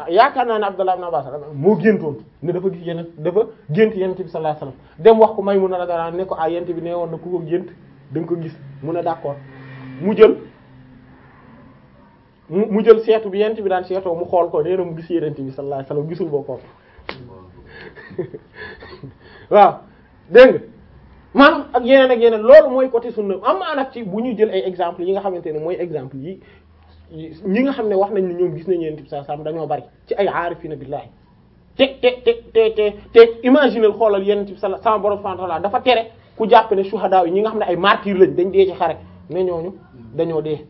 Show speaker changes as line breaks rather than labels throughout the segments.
yaakaar naa ne Abdullah ibn Abbas moo géntoon ne dafa gis yeneen dafa gént yent bi sallallahu alayhi wasallam dem wax ko Maymuna radiyallahu anha ne ko ah yent bi nee woon na ku ko gént da nga ko gis mu ne d'accord mu jël mu mu jël seetu bi yent bi daan seetoo mu xool ko nee na mu gis yenent bi sallallahu alayhi wasallam gisul boppam waaw dégg nga maanaam ak yeneen ak yeneen loolu mooy côté sunna am na nag ci bu ñu jël ay exemple yi nga xamante ne mooy exemple yi ñi nga xam ne wax nañ ne ñoom gis nañu yenent bi sallallahu alayhi wasallam dañoo bari ci ay aarifina billahi te te te te te te imaginer xoolal yenent bi sallallahu sama borom subhanahu wa ta'ala dafa tere ku jàpp ne shuhada yi ñi nga xam ne ay martyrs lañ dañ dee ci xare ne ñooñu dañoo dee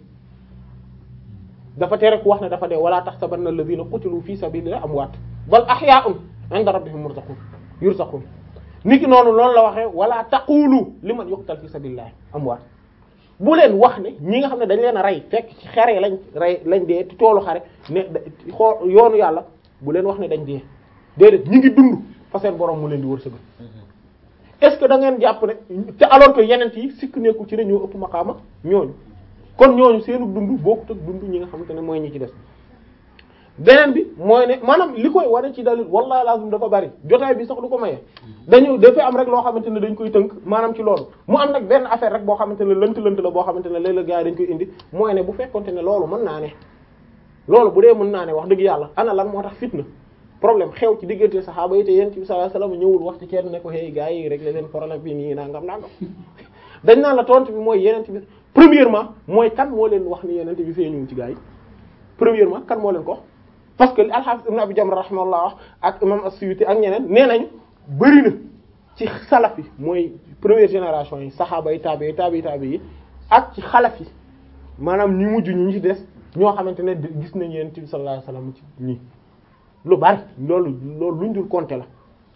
dafa tere ku wax ne dafa dee wala tahsabanna alladhina qutilu fi sabilillahi amwaat bal ahya'un 'inda rabbihim yurzaqun yurzaqun niki noonu loolu la waxee wala taqulu liman yuqtal fi sabilillahi amwaat bu leen wax ne ñi nga xam ne dañ leen a rey fekk ci xare lañ rey lañ dee ci toolu xare ne xool yoonu yàlla bu leen wax ne dañ dee déedéet ñi ngi dund fa seen borom mu leen di wërsëgal est-ce que da ngeen jàpp ne te alors que yeneen yi sikk nekkul ci ne ñoo ëpp maqaama ñooñu kon ñooñu seenu dund bokkut ak dund ñi nga xamante ne mooy ñi ci des beneen bi mooy ne maanaam li koy wane ci dalil wallahi lazim dafa bari jotaay bi sax du ko maye dañu dafa am rek loo xamante ne dañ koy tënk maanaam ci loolu mu am nag benn affaire rek boo xamante ne lënt lënt la boo xamante ne léeg-léeg gars yi dañ koy indi mooy ne bu fekkonte ne loolu mën naa ne loolu bu dee mën naa ne wax dëgg yàlla ana lan moo tax fitna problème xew ci diggante saxaaba yi te yent bi sallallahu alayhi wasallam ñëwul wax ci kenn ne ko hey gars yi rek la leen problème bi nii nangam nangam dañ naan la tontu bi mooy yenent bi premièrement mooy kan moo leen wax ni yenent bi feeñuwul ci gars yi premièrement kan moo leen ko parce que al-Hafiz ibn Abi Jamra rahimahullah wax ak imam as-Suyuti ak ñeneen nee nañ bëri na ci salaf yi mooy première génération yi saxaaba yi tabi yi tabi tabi yi ak ci xalaf yi maanaam ñu mujj ñu ñu ci des ñoo xamante ne gis nañu yenent bi sallallahu alayhi wasallam ci nii lu bari loolu loolu luñ dul compter la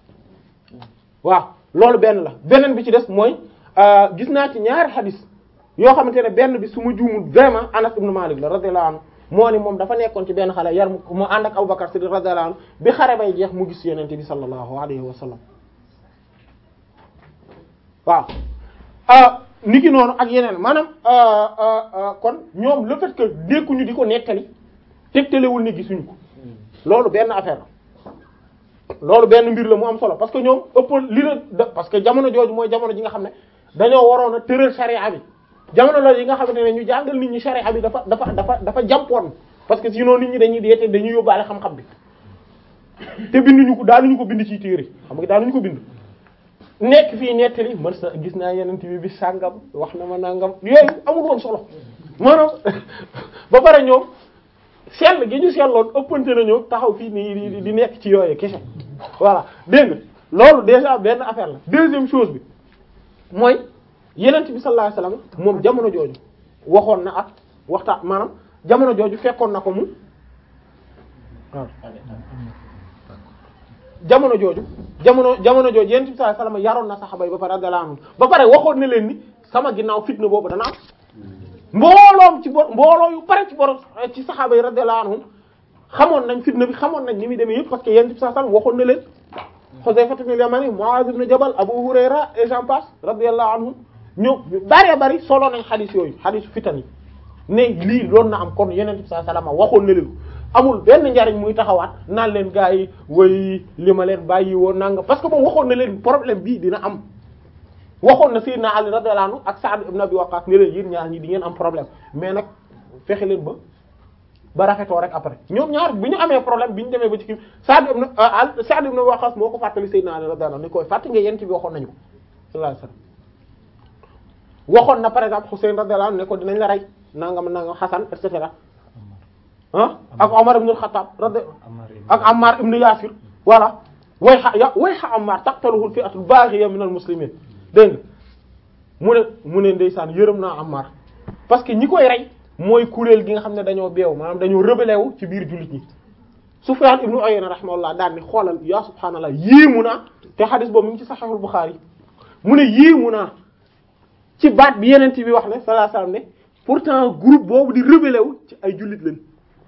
waaw loolu benn la beneen bi ci des mooy gis naa ci ñaari xadis yoo xamante ne benn bi su ma juumul vraiment Anas ibn Malik la radiyallahu anhu moo ni moom dafa nekkoon ci benn xale yar mu mu ànd ak Abubakar Siddiq radiyallahu anhu bi xare bay jeex mu gis yenente bi sallallahu alayhi wa sallam waaw niki noonu ak yeneen maanaam kon ñoom le fait que nekkuñu di ko nettali tegtalewul ni gisuñu ko loolu benn affaire la loolu benn mbir la mu am solo parce que ñoom ëpp li la parce que jamono jooju mooy jamono ji nga xam ne dañoo waroon a tëral sharia bi jamono la yi nga xamante ne ñu jàngal nit ñi sharia bi dafa dafa dafa dafa jàmpoon parce que sinon nit ñi dañuy deete dañuy yóbbaale xam-xam bi te binduñu ko daanuñu ko bind ci téere xam nga daanuñu ko bind nekk fii nettali man sa gis naa yeneen bi bi sàngam wax na ma nangam yooyu amul woon solo maanaam ba pare ñoom sell gi ñu selloon ëppante nañu taxaw fii nii di nekk ci yooyu kese voilà dégg nga loolu déjà benn affaire la deuxième chose bi mooy yenent bi sallallahu alayhi wasallam moom jamono jooju waxoon na ak waxtaan maanaam jamono jooju fekkoon na ko mu waaw jamono jooju jamono jamono jooju yenent bi sallallahu alayhi wasallam yaroon na saxaba yi ba pare radiyallahu anhum ba pare waxoon na leen ni sama ginnaaw fitna boobu dana am mbooloom ci bor mbooloo yu pare ci borom ci saxaaba yi radiyallahu anhum xamoon nañ fitna bi xamoon nañ ni muy demee yëpp parce que yenent bi sallallahu alayhi wasallam waxoon na leen Huzayfa ibn al-Yamani Mu'adh ibn Jabal Abu Hurayra et j'en passe radiyallahu anhum ñoo bëree bëri solo nañ xadis yooyu xadisu fitan yi ne lii loolu na am kon yeneen bi sallallahu alayhi wasallam waxoon na leen amul benn njariñ muy taxawaat naan leen gars yi way li ma leen bàyyi woon nanga parce que moom waxoon na leen problème bii dina am waxoon na Sayyidina Ali radiyallahu anhu ak Sa'd ibn Abi Waqqas ne leen yéen ñaar ñi di ngeen am problème mais nag fexe leen ba ba rafetoo rek après ñoom ñaar bi ñu amee problème bi ñu demee ba ci kii Sa'd ibn Sa'd ibn Abi Waqqas moo ko fàttali Sayyidina Ali radiyallahu anhu ni koy fàttali nga yent bi waxoon nañu ko sallallahu alayhi wasallam waxoon na par exemple Husayn radiyallahu anhu ne ko dinañ la rey nangam nangam Hasan et cetera ah ak Omar ibn al-Khattab radi ak Ammar ibn Yasir voilà way xa ya way xa Ammar taqtaluhu al-fi'atu al-baghiya min al-muslimin dégg nga mu ne mu ne ndeysaan yërëm naa Ammar parce que ñi koy rey mooy kuréel gi nga xam ne dañoo beew maanaam dañoo rebelle wu ci biir jullit ñi Sufyan ibn Uyayna rahimahullah daan ni xoolal ya subhaanallah yéemu naa te xadis boobu mu ngi ci Sahih al-Bukhari mu ne yéemu naa ci baat bi yeneen bi wax ne sallallahu alayhi wasallam ne pourtant groupe boobu di rebelle wu ci ay jullit lañ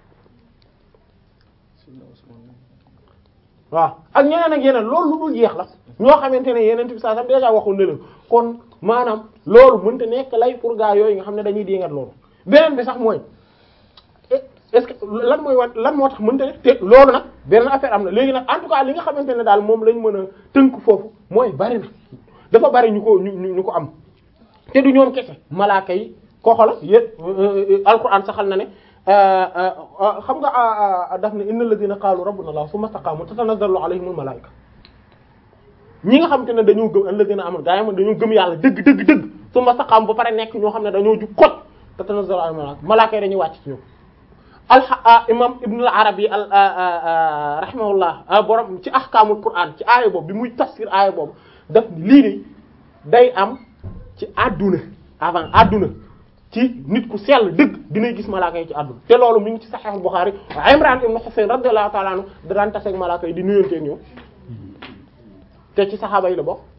waaw ak ñeneen ak yeneen loolu lu dul jeex la ñoo xamante ne yeneen bi sallallahu alayhi wasallam déjà waxoon na leen kon maanaam loolu mënta nekk lay pour gaa yooyu nga xam ne dañuy déngat loolu beneen bi sax mooy est-ce que lan mooy wan lan moo tax mënta ne te loolu nag benn affaire am na léegi nag en tout cas li nga xamante ne daal moom lañ mën a tënk foofu mooy bari na dafa bari ñu ko ñu ñu ko am te du ñoom kese malaaka yi koo xola yé alquran saxal na ne xam nga daf ne innal ladina qaalu rabbuna allah summa istaqaamu tatanazzalu alayhimul malaa'ika ñi nga xamante ne dañoo gëm alladina amul gaa yi man dañoo gëm yàlla dëgg dëgg dëgg summa istaqaamu ba pare nekk ñoo xam ne dañoo jug kot tatanazzalu alayhimul malaa'ika malaaka yi dañuy wàcc ci ñoom al imam ibn al arabi al rahimahullah borom ci ahkaamul quran ci aaya boobu bi muy tafsir aaya boobu daf lii de day am ci àdduna avant àdduna ci nit ku sell dëgg dinay gis malaaka yi ci àdduna te loolu mi ngi ci Sahih Bukhari Imran ibn Husayn radiyallahu ta'ala anhu da daan taseeg malaaka yi di nuyonteeg ñoom te ci saxaaba yi la bokk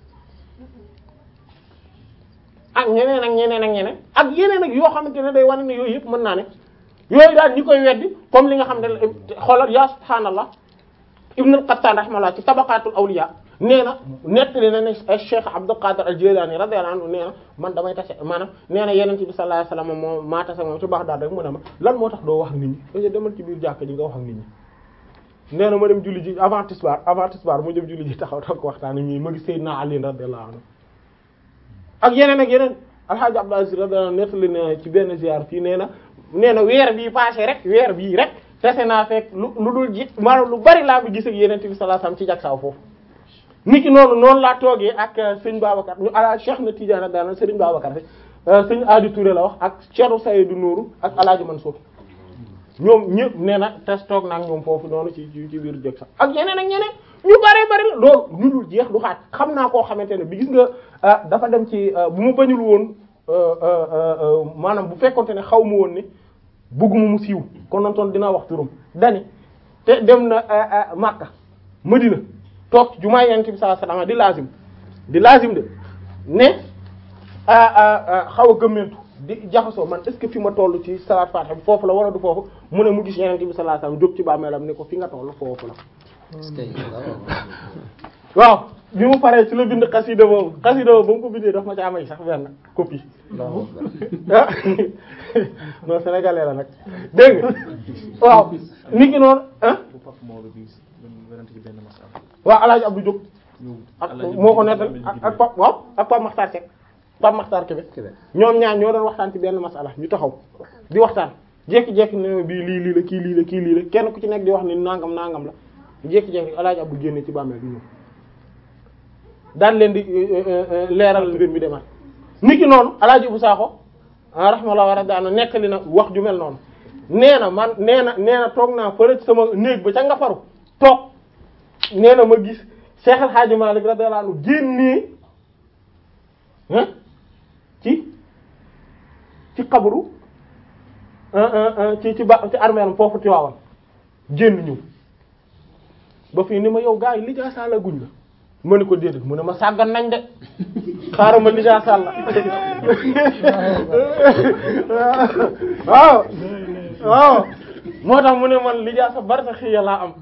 ak ñeneen ak ñeneen ak ñeneen ak yeneen ak yoo xamante ne day wane ne yooyu yëpp mën naa ne yooyu daal ñi koy weddi comme li nga xam ne xoolal yaa subhaanallah Ibn al-Qattan rahimahullah ci tabaqatul awliya nee na nettali na ne Cheikh Abdul Qadir al-Jilani radiyallahu anhu nee na man damay tase maanaam nee na Yonent bi sallallahu alayhi wasallam moom maa tase moom ci Baghdad rek mu ne ma lan moo tax doo wax nit ñi parce que demal ci biir jàkka ji nga wax ak nit ñi. nee na ma dem julli ji avant tisbaar avant tisbaar mu dem julli ji taxaw toog waxtaan ak ñi ma gis Seydina Ali radiyallahu anhu ak yeneen ak yeneen Alhaji Abdul Aziz radiyallahu anhu nettali na ci benn ziar fii nee na nee na weer bii passé rek weer bii rek tase naa fekk lu lu dul ji maanaam lu bari laa bi gis ak Yonent bi sallallahu alayhi wasallam ci jagsaaw foofu. niki noonu noonu laa toogee ak sëñ Babacar ñu ala Cheikh na Tidiane daal sëriñ Babacar fi sëñ Adi Touré la wax ak Cheikh Seydou Nourou ak El Hadj Mansour ñoom ñëpp nee na tes toog naa ak ñoom foofu noonu ci ci biir jëg sax ak yeneen ak ñeneen ñu bari bari la loolu ñu dul jeex du xaaj xam naa koo xamante ne bi gis nga dafa dem ci bu mu bañul woon maanaam bu fekkonte ne xaw ma woon ni bëgguma mu siiw kon nantoon dina wax turam dani te dem na Makka Madina toog ci jumaa Yonent bi sallallahu alayhi wasallam di lazim di lazim de ne xaw a gëmmentu di jaxasoo man est-ce que fi ma toll ci salaat Fatiha bi foofu la wala du foofu mu ne mu gis Yonent bi sallallahu alayhi wasallam jóg ci bàmmeelam ne ko fi nga toll foofu la waaw bi mu paree ci la bind xasida boobu xasida boobu ba mu ko bindee daf ma ci amay sax benn copie non sénégalais la nag dégg nga waaw nit ki noonu ah waaw alaaji Abdou Diop ak moo ko nettal ak ak pap waaw ak Pape Makhtar Seck Pape Makhtar Kébé ñoom ñaar ñoo doon waxtaan ci benn masala ñu taxaw di waxtaan jékki-jékki ne bii lii lii la kii lii la kii lii la kenn ku ci nekk di wax ni nangam nangam la jékki-jékki alaaji Abdou génne ci bàmmeel bi ñëw daan leen di leeral mbir mi demaat niki noonu alaaji Ibou Sakho rahmallahu wa radiyallahu nekkali na wax ju mel noonu nee na man nee na nee na toog naa fële sama néeg ba ca nga faru toog nee na ma gis Cheikh El Hadj Malick radiyallahu anhu génnee ci ci xabru ci ci ba ci armeeram foofu Tiwaawan génn ñëw ba fii ni ma yow gars yi li jaa saala guñ la ma ne ko déedéet mu ne ma sàggan nañ de xaaral ma lijaa sàlla waaw waaw moo tax mu ne man lijaa sa bari sa xiya laa am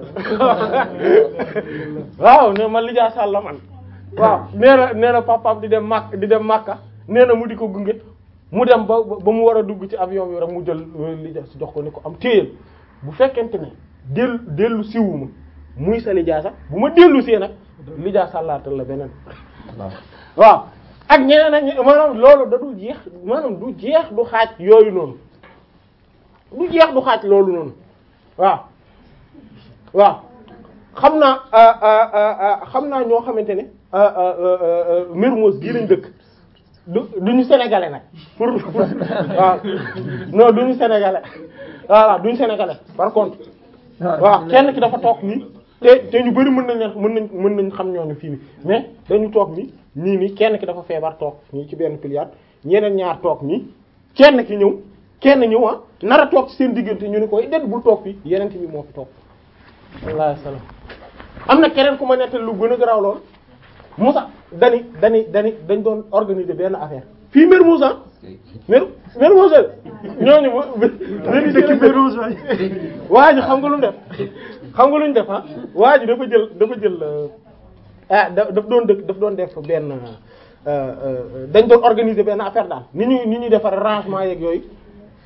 waaw ne man lijaa sàlla man waaw nee na nee na papaam di dem màkk di dem màkka nee na mu di ko gunge mu dem ba ba mu war a dugg ci avion bi rek mu jël lijaa si jox ko ni ko am téyel bu fekkente ne dellu dellu siwuma muy sa lijaa sax bu ma dellu see nag lijaa sàllaatal la beneen waaw ak ñeneen ak ñeneen maanaam loolu da du jeex maanaam du jeex du xaaj yooyu noonu du jeex du xaaj loolu noonu waaw waaw xam naa xam naa ñoo xamante ne Mermoz gii lañ dëkk du duñu sénégalais nag pour waaw non duñu sénégalais voilà duñu sénégalais par contre waaw kenn ki dafa toog nii te te ñu bari mën nañ leen mën nañ mën nañ xam ñooñu fii nii mais dañu toog ni nii nii kenn ki dafa feebar toog nii ci benn piliard ñeneen ñaar toog nii kenn ki ñëw kenn ñëw ah nar a toog ci seen diggante ñu ne koy déet bul toog fii yeneen bi moo fi toog wallaahi salaam am na keneen ku ma nettal lu gën a garaaw lool Moussa dani dani dani dañ doon organiser benn affaire fii Mermoz ah Mer Mermoz ñooñu benn dëkk Mermoz waa ji xam nga lu mu def xam nga lu ñu def ah waa ji dafa jël dafa jël ah daf doon dëkk daf doon def benn dañ doon organiser benn affaire daal ni ñuy ni ñuy defar rangement yeeg yooyu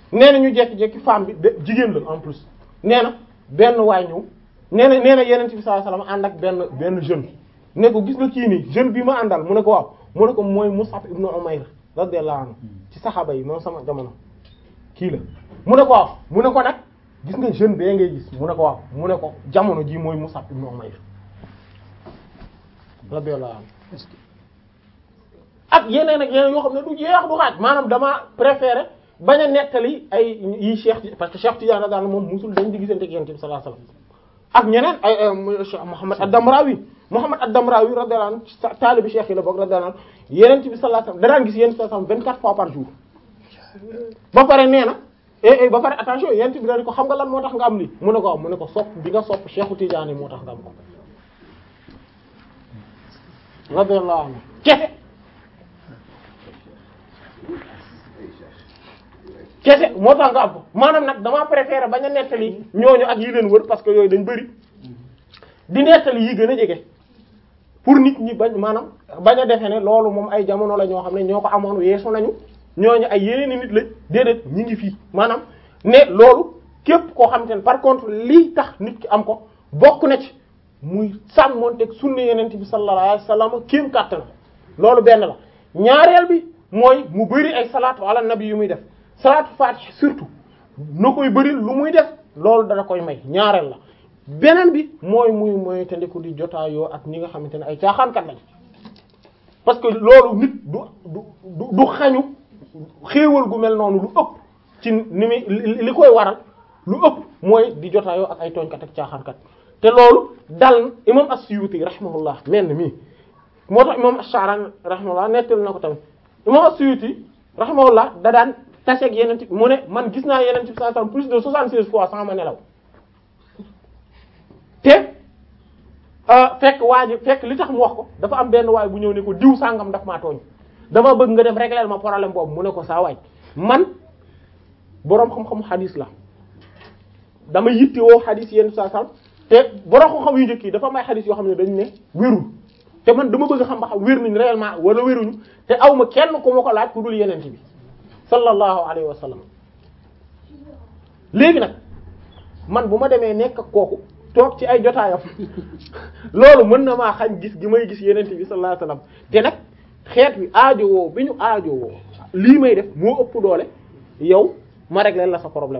nee na ñu jekki-jekki femme bi de jigéen la en plus nee na benn waay ñëw nee na nee na yeneen bi sallallahu alayhi wasallam ànd ak benn benn jeune ne ko gis nga kii nii jeune bi ma àndal mu ne ko waaw mu ne ko mooy Mus'ab ibn Umayr radiyallahu anhu ci saxaaba yi moom sama jamono kii la mu ne ko waaw mu ne ko nag gis nga jeune bee ngay gis mu ne ko waaw mu ne ko jamono ji mooy Mus'ab ibn Umayr radiyallahu anhu ak yeneen ak yeneen yoo xam ne du jeex du xaaj maanaam dama préféré bañ a nettali ay yi Cheikh parce que Cheikh Tidiane daal moom musul dañ di gisante ak Yonent bi sallallahu alayhi wasallam ak ñeneen ay Cheikh Muhammad ad-Damrawi Muhammad ad-Damrawi radiyallahu anhu taalibi Cheikh yi la bokk radiyallahu anhu Yonent bi sallallahu alayhi wasallam da daan gis Yonent bi sallallahu alayhi wasallam 24 fois par jour ba pare nee na eh ba pare attention Yonent bi dañ ko xam nga lan moo tax nga am lii mu ne ko mu ne ko sopp bi nga sopp Cheikh Tidiane moo tax nga am ko radiyallahu anhu kese kese moo tax nga am ko maanaam nag damaa préférer bañ a nettali ñooñu ak yi leen wër parce que yooyu dañ bëri di nettali yi gën a jege pour nit ñi bañ maanaam bañ a defe ne loolu moom ay jamono la ñoo xam ne ñoo ko amoon weesu nañu ñooñu ay yeneen i nit lañ déedéet ñi ngi fii maanaam ne loolu képp koo xam te ne par contre lii tax nit ki am ko bokk na ci muy sàmmonteeg sunna yeneen bi sallallahu alayhi wasallam kéem kàttan loolu benn la ñaareel bi mooy mu bëri ay salaatu ala nabi yu muy def salaatu faatiha surtout na koy bëri lu muy def loolu dana koy may ñaareel la beneen bi mooy muy mooy te ndiku di jotaayoo ak ñi nga xamante ne ay caaxaankat lañ parce que loolu nit du du du xañu xéewal gu mel noonu lu ëpp ci ni muy li koy waral lu ëpp mooy di jotaayoo ak ay tooñkat ak caaxaankat te loolu dal imam as-Suyuti rahimahullah mel mii moo tax imam ash-Sha'rani rahimahullah nettal na ko tamit imam as-Suyuti rahimahullah da daan taseeg yeneen ci mu ne man gis naa yeneen ci saa saa plus de soixante-seize fois sans ma nelaw te fekk waa ji fekk li tax mu wax ko dafa am benn waay bu ñëw ne ko diw sàngam daf maa tooñ dama bëgg nga dem régler ma problème boobu mu ne ko saa waay man boroom xam-xamu xadis la dama yitte woo xadis yenn saa saa te boroom xam-xam yu njëkk yi dafa may xadis yoo xam ne dañ ne wérul te man dama bëgg xam ba xam wér nañ réellement wala wéruñu te aw ma kenn ku ma ko laaj ku dul yeneen bi sallallahu alayhi wa sallam léegi nag man bu ma demee nekk ak kooku toog ci ay jotaayam loolu mën na maa xañ gis gi may gis yeneen bi sallallahu alayhi wa sallam te nag xeet wi aajo woo bi ñu aajo woo lii may def moo ëpp doole yow ma régler la sa problème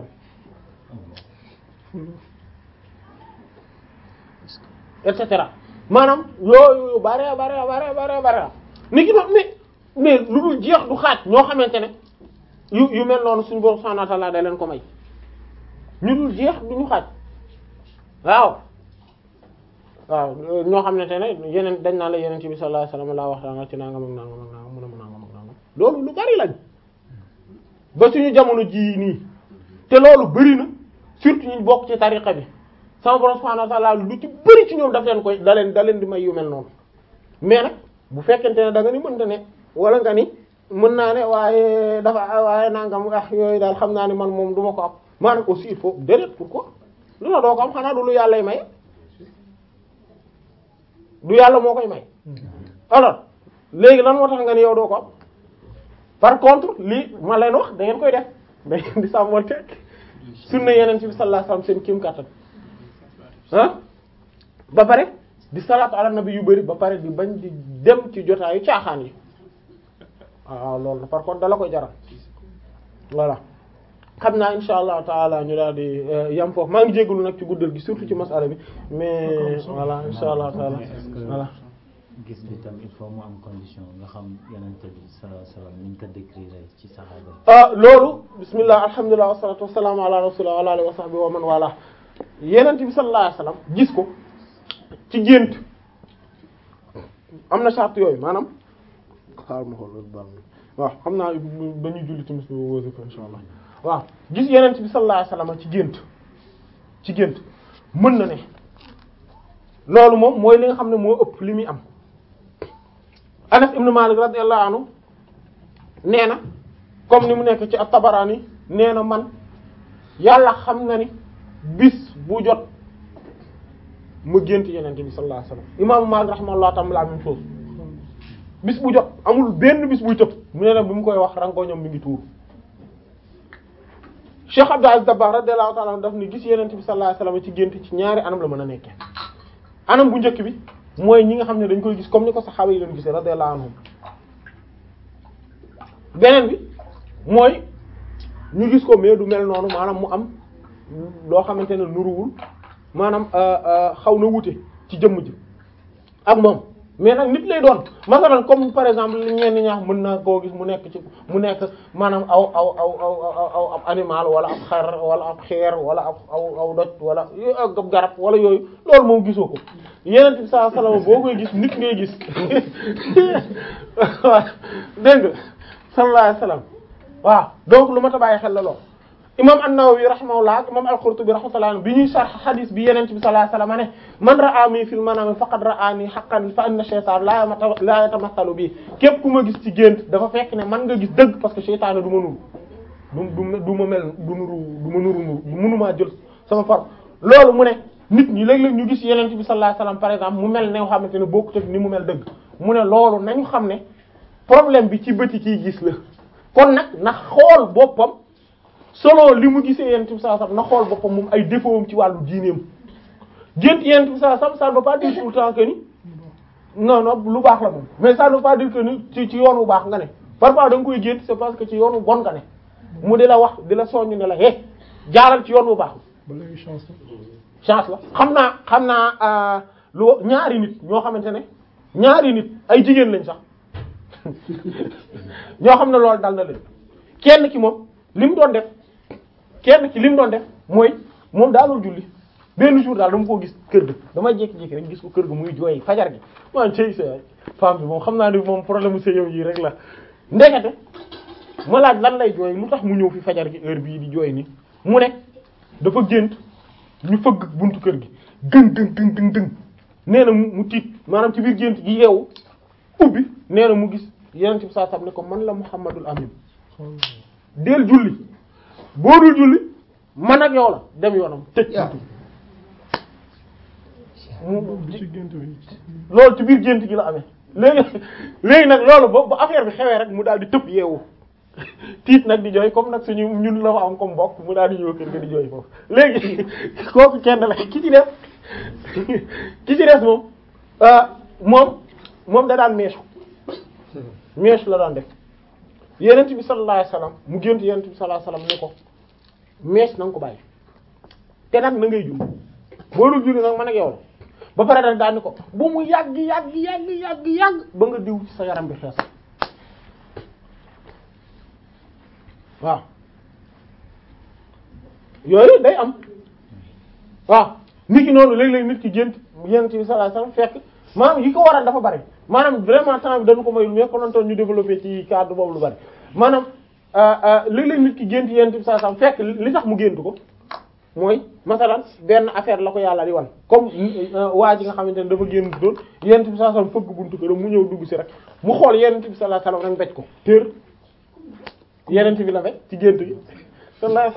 et cetera maanaam yooyu bare bare bare bare bare ni ki doon mais mais lu dul jeex du xaaj ñoo xamante ne yu yu mel noonu suñu borom subhanahu wa ta'ala da leen ko may ñu dul jeex du ñu xaaj waaw waaw ñoo xamante ne yeneen dañ naa la yeneen ci bi sallallahu alayhi wasallam laa waxtaan ci nangam ak nangam ak nangam mun a mun nangam ak nangam loolu lu bari lañ ba suñu jamono ji nii te loolu bari na surtout ñu bokk ci tariqa bi sama borom subhanahu wa ta'ala lu ci bari ci ñoom daf leen koy da leen da leen di may yu mel noonu mais nag bu fekkente ne da nga ni mënta ne wala nga ni mën naa ne waaye dafa waaye nangam ah yooyu daal xam naa ne man moom du ma ko am maanaam aussi il faut déedéet pourquoi lu la doo ko am xanaa du lu yàllay may du yàlla moo koy may alors léegi lan moo tax nga ni yow doo ko am par contre lii ma leen wax da ngeen koy def da ngeen di sàmmonte sunna yeneen ci bi sallallahu alayhi wasallam seen kim kàttan ah ba pare di salaatu ala nabi yu bari ba pare di bañ di dem ci jotaayu caaxaan yi waaw loolu par contre dala koy jaral voilà xam naa insha allahu taala ñu daal di yam foofu maa ngi jégalu nag ci guddal gi surtout ci masala bi mais voilà insha allahu taala voilà
gis bi tam il faut mu am condition nga xam yenente bi sallallahu alayhi wasallam ni ñu ko décrire ci saxaaba
ah loolu bismillah alhamdulilah wassalatu wassalamu ala rasulillah wa ala alihi wa sahbihi wa man wala yenente bi sallallahu alayhi wasallam gis ko ci gént am na charte yooyu maanaam xaar ma xool loolu baax waaw xam naa dañuy julli timis wasifa insha allah waaw gis yenent bi sallallahu alayhi wasallam ci gént ci gént mën na ne loolu moom mooy li nga xam ne moo ëpp li muy am Anas ibn Malik radiyallahu anhu nee na comme ni mu nekk ci at-Tabarani nee na man yàlla xam na ni bis bu jot ma gént yenente bi sallallahu alayhi wasallam imaamu Malik rahimahullah tam la même chose bis bu jot amul benn bis buy tëb mu ne nag bi mu koy wax rango ñoom mi ngi tuur Cheikh Abdou Aziz Dabakh radiyallahu ta'ala anhu daf ni gis yenent bi sallallahu alayhi wasallam ci gént ci ñaari anam la mën a nekkee anam bu njëkk bi mooy ñi nga xam ne dañ koy gis comme ni ko saxaaba yi doon gisee radiyallahu anhum beneen bi mooy ñu gis ko mais du mel noonu maanaam mu am loo xamante ne nuruwul maanaam xaw na wute ci jëmm ji ak moom mais nag nit lay doon masalan comme par exemple li ñenn ñaax mën naa koo gis mu nekk ci mu nekk maanaam aw aw aw aw aw ab animal wala ab xar wala ab xeer wala ab aw aw doj wala ab garab wala yooyu loolu moom gisoo ko yeneen bi sallallahu alayhi wasallam boo koy gis nit ngay gis waaw dégg nga sallallahu alayhi wasallam waaw donc lu ma ta bàyyi xel la lool imam an-Nawawi rahimahullah ak imam al-Qurtubi rahmatullah bi ñuy sarx hadith bi yeneen bi sallallahu alayhi wasallam ne man ra'ani fil manami faqad ra'ani haqqan fa inna shaytan la la yatamathalu bi képp ku ma gis ci gént dafa fekk ne man nga gis dëgg parce que shaytaan du ma nuru du du ma mel du nuru du ma nuru du mënumaa jël sama forme loolu mu ne nit ñi léeg-léeg ñu gis yeneen bi sallallahu alayhi wasallam par exemple mu mel ne nga xamante ne bokkut ak ni mu mel dëgg mu ne loolu nañu xam ne problème bi ci bëti kiy gis la kon nag na xool boppam solo li mu gisee yent bi sallallahu alayhi wasallam na xool boppam moom ay défaut am ci wàllu diineem gént yent bi sallallahu alayhi wasallam ça ne veut pas dire tout le temps que ni non non lu baax la moom mais ça ne veut pas dire que ni ci ci yoon wu baax nga ne parfois da nga koy gént c'est parce que ci yoon wu bon nga ne mu di la wax di la soññ ne la hé jaaral ci yoon wu baax chance la xam naa xam naa lu ñaari nit ñoo xamante ne ñaari nit ay jigéen lañ sax ñoo xam ne loolu dal na leen kenn ki moom li mu doon def kenn ki li mu doon def mooy moom daalul julli benn jour daal dama koo gis kër ga dama jékki-jékki rek gis ko kër ga muy jooy fajar gi man cey sa femme bi moom xam naa ni moom problème mu sëyow yi rek la ndekete ma laaj lan lay jooy lu tax mu ñëw fi fajar gi heure bii di jooy ni mu ne dafa gént ñu fëgg buntu kër gi gëng gëng gëng gëng gëng nee na mu tiit maanaam ci biir gént gi yeewu ubbi nee na mu gis yeneen ci saa sam ne ko man la Muhammadul Amin del julli boo dul julli man ak yow la dem yoonam tëj buntu loolu ci biir gént gi la amee léegi léegi nag loolu ba ba affaire bi xewee rek mu daal di tëb yeewu tiit nag di jooy comme nag suñu ñun la fa am comme mbokk mu daal di ñëw kër ga di jooy foofu léegi kooku kenn la ki ci def ki ci des moom moom moom da daan meesu meesu la daan def yenent bi sallallahu alayhi wasallam mu gént yenent bi sallallahu alayhi wasallam ne ko mees na nga ko bàyyi te nag na ngay julli boo dul julli nag man ak yow la ba pare nag daal ni ko bu mu yàgg yàgg yàgg yàgg yàgg ba nga diw ci sa yaram bi xees waaw yooyu day am waaw nit ki noonu léeg-léeg nit ki gént yenent bi sallallahu alayhi wasallam fekk maanaam yi ko waral dafa bari maanaam vraiment temps bi dañu ko mayul mais konoon toon ñu développé ci cadre boobu lu bari maanaam léeg-léeg nit ki gént yenent bi sallallahu alayhi wasallam fekk li tax mu gént ko mooy masalan benn affaire la ko yàlla di wan comme waa ji nga xamante ne dafa génn doon yenent bi sallallahu alayhi wasallam fëgg buntu këram mu ñëw dugg si rek mu xool yenent bi sallallahu alayhi wasallam rek mbéj ko tër yenent bi la mbéj ci gént gi sallallahu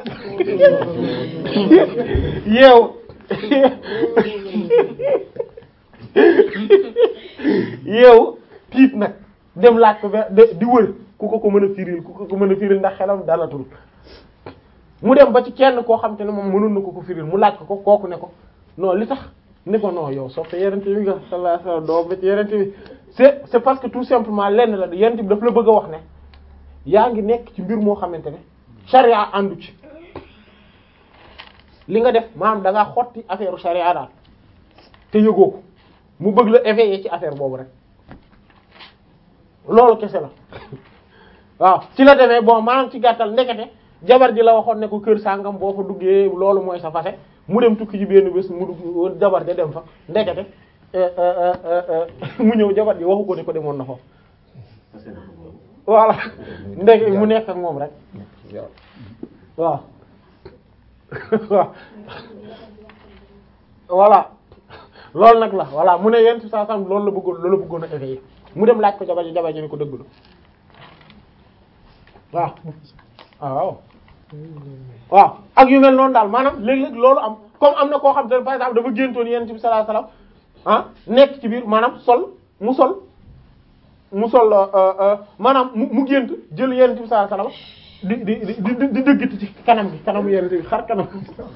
yeew yeew tiit nag dem laaj ko ba di wër ku ko ko mën a firil ku ko ko mën a firil ndax xelam dalatul mu dem ba ci kenn koo xam te ne moom mënul na ko ko firil mu laaj ko ko kooku ne ko non li tax ne ko non yow soppe yenente bi nga sallallahu alayhi wasallam doo ba ci yenente bi c'est c'est parce que tout simplement lenn la yenente bi daf la bëgg a wax ne yaa ngi nekk ci mbir moo xamante ne charia àndu ci li nga def maanaam da ngaa xotti affaire charia daal te yëgoo ko mu bëgg la éveiller ci affaire boobu rek loolu kese la waaw ci la demee bon maanaam ci gàttal ndekete jabar ji la waxoon ne ko kër sàngam boo fa duggee loolu mooy sa fase mu dem tukki ji benn bés mu dugg jabar ja dem fa ndekete mu ñëw jabar ji waxu ko ne ko demoon na foofu voilà ndeke mu nekk ak moom rek waaw waaw voilà loolu nag la voilà mu ne yenn saa sam loolu la bëggoon loolu la bëggoon a éveiller mu dem laaj ko jabar ji jabar ji ni ko dëgg la waaw waaw waaw ak yu mel noonu daal maanaam léeg-léeg loolu am comme am na koo xam te ne par exemple dafa géntoon yenn ci sallallahu alayhi wasallam ah nekk ci biir maanaam sol mu sol mu sol maanaam mu mu gént jël yenn ci sallallahu alayhi wasallam di di di di di dëggati ci kanam gi kanamu yenente bi xar kanam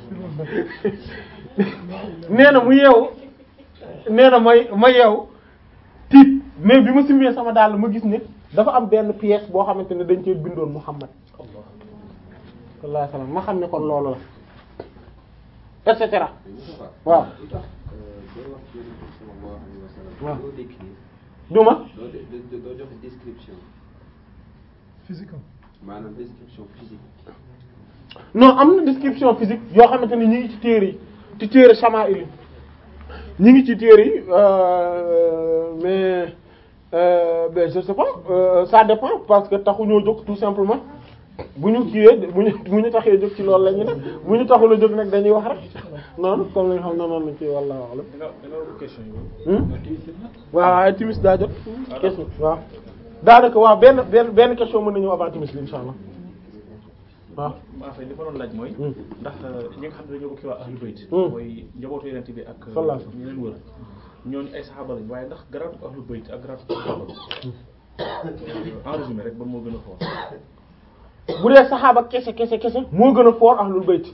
nee na mu yeewu nee na may ma yeewu tiit mais bi ma simmee sama dàll ma gis ne dafa am benn pièce boo xamante ne dañ cee bindoon Muhammad sallallahu alayhi wasallam ma xam ne kon loolu la et cetera waaw
lu tax doo wax yonent bi sallallahu alayhi wa sallam.
waaw.
doo décrire
duma
doo doo doo joxe description
physique
maanaam description physique.
non am na description physique yoo xamante ne ñi ngi ci téere yi ci téere Shama'il yi ñi ngi ci téere yi euh, mais euh, ben je sais pas euh, ça dépend parce que taxu ñoo jóg tout simplement bu ñu kiiwee bu ñu bu ñu taxee jóg ci loolu la ñu ne bu ñu taxul a jóg nag dañuy wax rek noonu comme li nga xam ne noonu lañ ci walla wax la
da nga da nga wax question yi.
waaw waaye timis daa jot question waaw daanaka waaw benn benn benn question mën nañu avant timis li insha allah waaw
maa fay li ma doon laaj mooy.
Hmm.
ndax ñi nga xam ne dañoo bokk ci waa ahlul bayt.
Hmm.
mooy njabootu yonent bi ak.
Sallallahu alayhi wasallam.
ñu leen wër ñooñu ay saxaaba lañ waaye ndax garaatu ahlul bayt ak garaatu saxaaba en résumé rek ba moo gën a fort.
bu dee saxaaba kese kese kese moo gën a foor ahlul bayt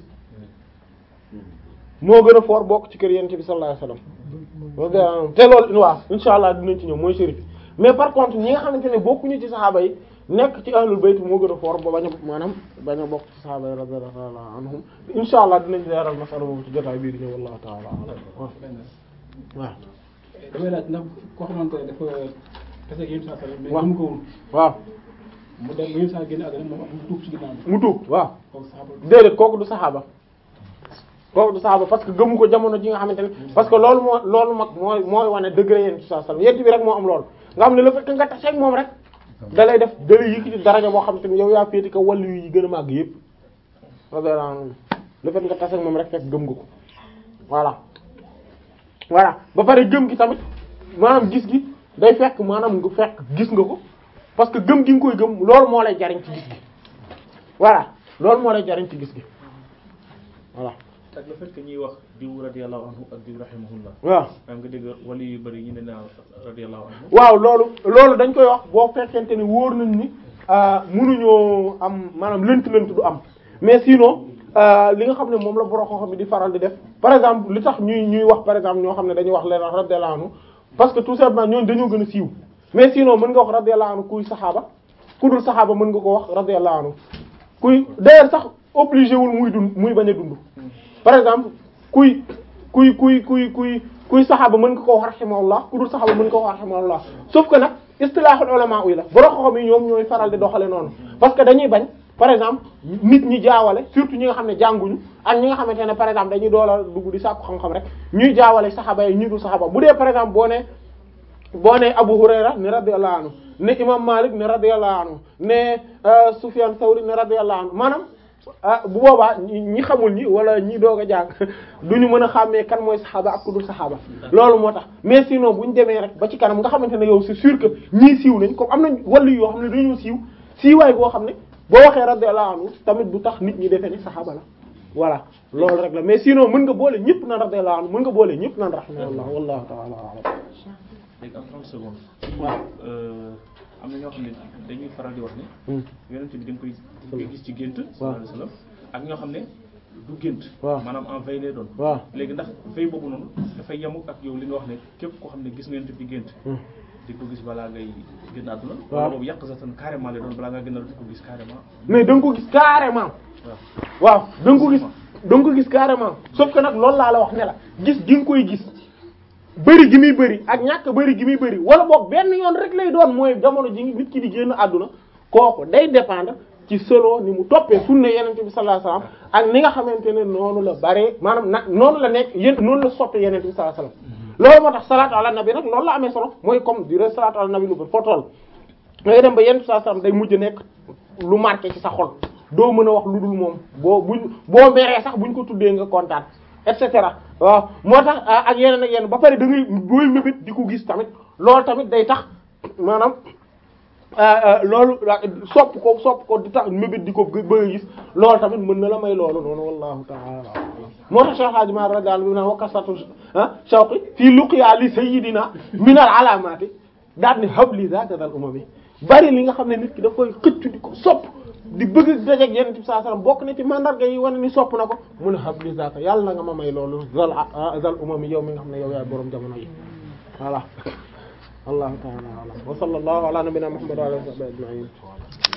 moo gën a foor bokk ci kër yonent bi sallallahu alayhi wasallam te loolu waaw insha allah dinañ ci ñëw mooy shérif mais par contre ñi nga xamante ne bokkuñu ci saxaaba yi nekk ci ahlul bayt moo gën a foor ba bañ a maanaam bañ a bokk ci saxaaba yi radiyallahu anhum insha allah dinañ leeral masala boobu ci jotaay bii di ñëw wallahu ta'ala a'lam waaw waaw
damay laaj ndax koo xamante ne dafa tase ak yéen saa salaam mais
waaw.
gëm ko woon
waaw
mu dem ba yéen saa génn àdduna moom mu tuub ci ginnaaw bi
mu tuub waaw
kooku saxaaba
déedéet kooku du saxaaba kooku du saxaaba parce que gëmu ko jamono ji nga xamante ne parce que loolu moo loolu mag mooy mooy wane degré yéen saa sallam yent bi rek moo am loolu nga xam ne le fait que nga taseeg moom rek da lay def da lay yëkkati daraja boo xamante ne yow yaa féeti ko wàllu yi gën a màgg yëpp radiyallahu anhu le fait que nga taseeg moom rek fekk gëm nga ko voilà voilà ba pare gëm gi tamit maanaam gis gi day fekk maanaam nga fekk gis nga ko parce que gëm gi nga koy gëm loolu moo lay jariñ ci gis gi voilà loolu moo lay jariñ ci gis gi voilà
ak le fait que ñuy wax diw radiyallahu anhu ak diw rahimahullah.
waaw
maanaam nga dégg wali yu bëri ñu ne naa radiyallahu anhu.
waaw loolu loolu dañ koy wax boo fekkente ni wóor nañ ni ah, mënuñoo am maanaam lënt-lënt du am mais sinon ah, li nga xam ne moom la borom xam-xam bi di faral di def par exemple li tax ñuy ñuy wax par exemple ñoo xam ne dañuy wax leen radiyallahu anhu parce que tout simplement ñooñu dañoo gën a siiw mais sinon mën nga wax radiyallahu anhu kuy saxaaba ku dul saxaaba mën nga ko wax radiyallahu anhu kuy d'ailleurs sax obligé wul muy dund muy bañ a dund par exemple kuy kuy kuy kuy kuy kuy saxaaba mën nga ko wax rahimahullah ku dul saxaaba mën nga ko wax rahimahullah sauf que nag istilahul ulama uy la borom xam-xam yi ñoom ñooy faral di doxale noonu parce que dañuy bañ par exemple nit ñi jaawale surtout ñi nga xam ne jànguñu ak ñi nga xamante ne par exemple dañuy doola dugg di sàkku xam-xam rek ñuy jaawale saxaaba yi ñi dul saxaaba bu dee par exemple boo ne boo ne Abu Hurayra ne radiyallahu anhu ne imam Malik ne radiyallahu anhu ne euh, Sufyan Thawri ne radiyallahu anhu maanaam ah bu boobaa ñi ñi xamul ñi wala ñi doog a jàng duñu mën a xàmmee kan mooy saxaaba ak ku dul saxaaba loolu moo tax mais sinon bu ñu demee rek ba ci kanam nga xamante ne yow c'est sûr que ñii siiw nañ comme am nañ wàllu yoo xam ne dañoo siiw siiwaay boo xam ne boo waxee radiyallahu anhu tamit du tax nit ñi defee ni saxaaba la voilà loolu rek la mais sinon mën nga boole ñëpp naan radiyallahu anhu mën nga boole ñëpp naan rahimahullah wallahu ta'ala a'lam
léegi am 30 secondes.
waaw.
Euh, am na ñoo xam ne dañuy faral di wax ne.
Hmm.
yonent bi da nga koy da nga koy gis ci gént. sallallahu alayhi wasallam ak ñoo xam ne du gént.
waaw.
maanaam en veille lay doon.
waaw.
léegi ndax veille boobu noonu dafay yemu ak yow li nga wax ne képp koo xam ne gis nga yonent bi gént.
Hmm.
di ko gis balaa ngay génn àdduna.
waaw.
wala boobu yàq sa tan carrément lay doon balaa ngaa génn àdduna di ko gis carrément.
mais da nga ko gis carrément
waaw.
waaw da nga ko gis da nga ko gis carrément sauf que nag loolu laa la wax ne la gis gi nga koy gis bëri gi muy bëri ak ñàkk bëri gi muy bëri wala boog benn yoon rek lay doon mooy jamono ji nit ki di génn àdduna kooku day dépendre ci solo ni mu toppee sunna yenente bi sallallahu alayhi wasallam ak ni nga xamante ne noonu la bare maanaam nag noonu la nekk yéen noonu la soppe yenente bi sallallahu alayhi wasallam loolu moo tax salaatu ala nabi nag loolu la amee solo mooy comme dire salaatu ala nabi lu bëri foo toll ngay dem ba yenn saa sallam day mujj nekk lu marqué ci sa xol doo mën a wax lu dul moom boo buñ boo meree sax buñ ko tuddee nga kontaan et cetera waaw moo tax ah, ak yeneen ak yeneen ba pare da ngay booy mébét di ko gis tamit loolu tamit day tax maanaam ah, ah, loolu ah, sopp ko sopp ko di tax mébét di ko gë- bëgg a gis loolu tamit mën na la may loolu noonu wallahu ta'ala moo tax Cheikh Hadji Malick radiyallahu anhu bi naan wa kasratu ah shawqi fii luqiya li sayyidina min al alamati daal ni habli zaata dal umami bari li nga xam ne nit ki daf koy xëccu di ko sopp di bëgg dajeeg yonent bi sallallahu alayhi wasallam bokk na ci mandarga yi wane ni sopp na ko mun a habli zaka yàlla na nga ma may loolu zal zal umami yow mi nga xam ne yow yaay boroom jamono yi voilà wallahu ta'ala a'lam wa sallallahu ala nabiyyina muhammad wa alihi wa sahbihi ajma'in